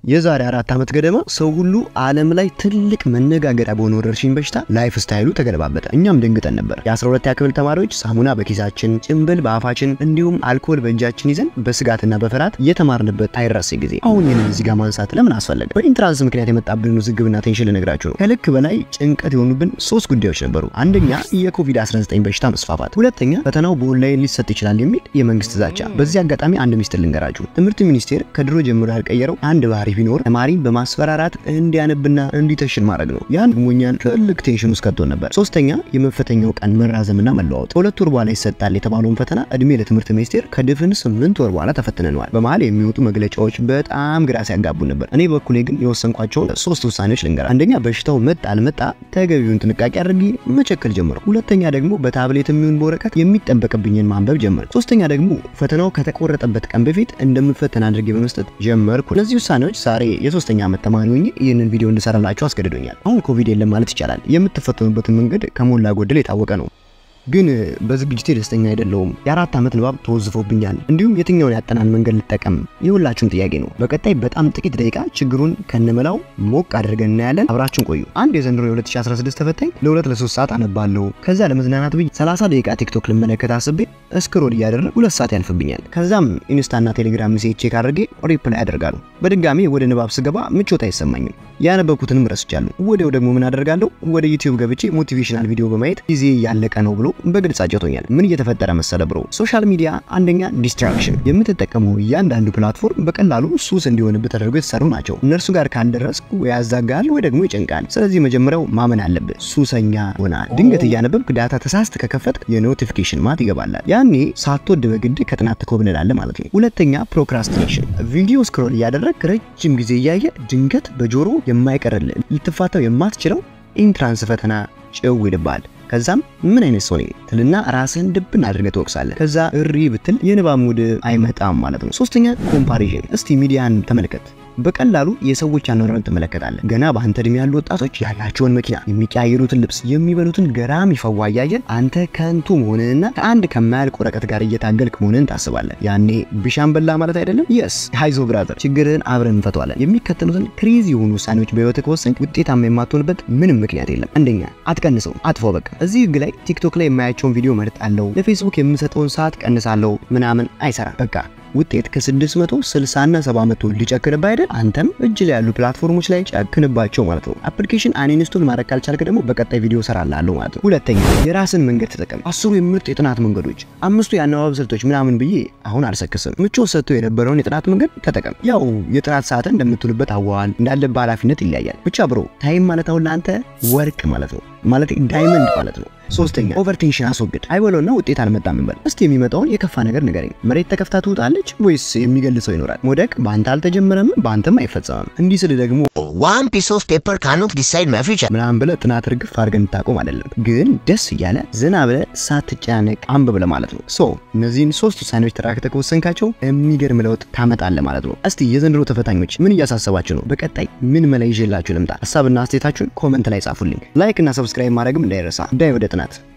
የዛሬ አራት ዓመት ገደማ ሰው ሁሉ ዓለም ላይ ትልቅ መነጋገሪያ በሆነ ወረርሽኝ በሽታ ላይፍ ስታይሉ ተገለባበጠ። እኛም ደንግጠን ነበር። የ12ኛ ክፍል ተማሪዎች ሳሙና በኪሳችን ጭንብል በአፋችን እንዲሁም አልኮል በእጃችን ይዘን በስጋትና በፍርሃት እየተማርንበት አይረሴ ጊዜ። አሁን ይህንን እዚህ ጋር ማንሳት ለምን አስፈለገ? በኢንትራንስ ምክንያት የመጣብንን ውዝግብና ቴንሽን ልነግራችሁ ነው። ከልክ በላይ ጭንቀት የሆኑብን ሶስት ጉዳዮች ነበሩ። አንደኛ የኮቪድ-19 በሽታ መስፋፋት፣ ሁለተኛ ፈተናው በኦንላይን ሊሰጥ ይችላል የሚል የመንግስት ዛቻ። በዚህ አጋጣሚ አንድ ሚስጥር ልንገራችሁ። ትምህርት ሚኒስቴር ከድሮ ጀምሮ ያልቀየረው አንድ ባህሪ ቢኖር ተማሪን በማስፈራራት እንዲያነብና እንዲተሽን ማድረግ ነው። ያን ደግሞ እኛን ትልቅ ቴንሽን ውስጥ ከቶን ነበር። ሶስተኛ የመፈተኛው ቀን መራዘምና መለዋወጥ። ከሁለት ወር በኋላ ይሰጣል የተባለውን ፈተና እድሜ ለትምህርት ሚኒስቴር ከድፍን ስምንት ወር በኋላ ተፈትነነዋል። በመሀል የሚወጡ መግለጫዎች በጣም ግራ ሲያጋቡ ነበር። እኔ በኩሌ ግን የወሰንኳቸውን ሶስት ውሳኔዎች ልንገራ። አንደኛ በሽታው መጣ አልመጣ ተገቢውን ጥንቃቄ አድርጌ መቸከል ጀመርኩ። ሁለተኛ ደግሞ በታብሌት የሚሆን በወረቀት የሚጠበቅብኝን ማንበብ ጀመርኩ። ሶስተኛ ደግሞ ፈተናው ከተቆረጠበት ቀን በፊት እንደምፈተን አድርጌ በመስጠት ጀመርኩ። እነዚህ ውሳኔዎች ዛሬ የሶስተኛ ዓመት ተማሪ ሆኜ ይህንን ቪዲዮ እንድሰራላችሁ አስገድዶኛል። አሁን ኮቪድ የለም ማለት ይቻላል። የምትፈተኑበትን መንገድ ከሞላ ጎደል የታወቀ ነው። ግን በዝግጅቴ ደስተኛ አይደለሁም። የአራት ዓመት ንባብ ተወዝፎብኛል። እንዲሁም የትኛውን ያጠናን መንገድ ልጠቀም የሁላችሁም ጥያቄ ነው። በቀጣይ በጣም ጥቂት ደቂቃ ችግሩን ከነመላው ሞቅ አድርገን እናያለን። አብራችሁን ቆዩ። አንድ የዘንድሮ የ2016 ተፈታኝ ለሁለት ለሶስት ሰዓት አነባለሁ። ከዛ ለመዝናናት ብዬ 30 ደቂቃ ቲክቶክ ልመለከት አስቤ እስክሮል እያደረግ ሁለት ሰዓት ያልፍብኛል። ከዛም ኢንስታና ቴሌግራም ሜሴጅ ቼክ አድርጌ ሪፕላይ አደርጋለሁ። በድጋሚ ወደ ንባብ ስገባ ምቾት አይሰማኝም። ያነበብኩትንም ረስቻለሁ። ወዲያው ደግሞ ምን አደርጋለሁ? ወደ ዩቲዩብ ገብቼ ሞቲቬሽናል ቪዲዮ በማየት ጊዜ ያለቀ ነው ብሎ በግልጽ አጭቶኛል። ምን እየተፈጠረ መሰለ ብሮ? ሶሻል ሚዲያ አንደኛ ዲስትራክሽን፣ የምትጠቀመው እያንዳንዱ ፕላትፎርም በቀላሉ ሱስ እንዲሆንብህ ተደርገው የተሰሩ ናቸው። እነርሱ ጋር ካልደረስ ወይ ያዛጋል ወይ ደግሞ ይጨንቃል። ስለዚህ መጀመሪያው ማመን አለብህ፣ ሱሰኛ ሆናል። ድንገት እያነበብክ ዳታ ተሳስተ ከከፈት የኖቲፊኬሽን ማት ይገባላል። ያኔ ሳትወድ በግድ ከጥናት ትኮብልላለህ ማለት ነው። ሁለተኛ ፕሮክራስቲኔሽን፣ ቪዲዮ ስክሮል እያደረግ ረጅም ጊዜ እያየ ድንገት በጆሮ የማይቀርልህ ልትፋታው የማትችለው ኢንትራንስ ፈተና ጭው ይልባል። ከዛም ምን አይነት ሰው ነኝ ትልና ራስህን ድብን አድርገህ ትወቅሳለህ። ከዛ እሪ ብትል የንባብ ሙድ አይመጣም ማለት ነው። ሶስተኛ ኮምፓሪዥን። እስቲ ሚዲያን ተመልከት። በቀላሉ የሰዎች አኗኗርን ትመለከታለህ። ገና በአንተ እድሜ ያሉ ወጣቶች ያላቸውን መኪና፣ የሚቀያየሩትን ልብስ፣ የሚበሉትን ገራሚ ፈዋ እያየን አንተ ከንቱ መሆንንና ከአንድ ከማያልቅ ወረቀት ጋር እየታገልክ መሆንን ታስባለህ። ያኔ ቢሻን በላ ማለት አይደለም። የስ ሃይዞ ብራዘር፣ ችግርህን አብረን እንፈተዋለን። የሚከተሉትን ክሬዚ የሆኑ ውሳኔዎች በህይወት ከወሰንክ ውጤታማ የማትሆንበት ምንም ምክንያት የለም። አንደኛ አትቀንሰው፣ አጥፎ በቃ እዚህ ህግ ላይ ቲክቶክ ላይ የማያቸውን ቪዲዮ መርጣለሁ፣ ለፌስቡክ የምሰጠውን ሰዓት ቀንሳለሁ ምናምን አይሰራም። በቃ ውጤት ከ660 እና 700 ሊጨክንብህ አይደል? አንተም እጅ ላይ ያሉ ፕላትፎርሞች ላይ ጨክንባቸው ማለት ነው። አፕሊኬሽን አንኢንስቶል ማድረግ ካልቻልክ ደግሞ በቀጣይ ቪዲዮ እሰራልሃለሁ ማለት ነው። ሁለተኛ የራስን መንገድ ተጠቀም። አስሩ የምርጥ የጥናት መንገዶች፣ አምስቱ የአነባበብ ስልቶች ምናምን ብዬ አሁን አልሰክስም። ምቾት ሰጥቶ የነበረውን የጥናት መንገድ ተጠቀም። ያው የጥናት ሰዓትን እንደምትውልበት አዋዋል እንዳለብህ ኃላፊነት ይለያያል። ብቻ ብሮ ታይም ማለት አሁን ለአንተ ወርቅ ማለት ነው ማለት ዳይመንድ ማለት ነው። ሶስተኛ ኦቨርቴንሽን አስወግድ። አይበለውና ውጤት አልመጣም እንበል። እስቲ የሚመጣውን የከፋ ነገር ንገረኝ። መሬት ተከፍታ ትውጣለች ወይስ የሚገል ሰው ይኖራል? መውደቅ በአንተ አልተጀመረም፣ በአንተም አይፈጸምም። እንዲህ ስል ደግሞ One piece of paper cannot decide my future. ምናምን ብለህ ጥናት ርግፍ አድርገን እንታቆም አይደለም፣ ግን ደስ እያለ ዝና ብለህ ሳትጨናነቅ አንብብ ለማለት ነው። ሶ እነዚህን ሶስት ውሳኔዎች ተራክተህ ከወሰንካቸው የሚገርም ለውጥ ታመጣለህ ማለት ነው። እስቲ የዘንድሮ ተፈታኞች ምን እያሳሰባችሁ ነው? በቀጣይ ምን መላ ይዤላችሁ ልምጣ? ሀሳብና አስተያየታችሁን ኮመንት ላይ ጻፉልኝ። ላይክ እና ሰብስክራይብ ማድረግም እንዳይረሳ። ዳይ ወደ ጥናት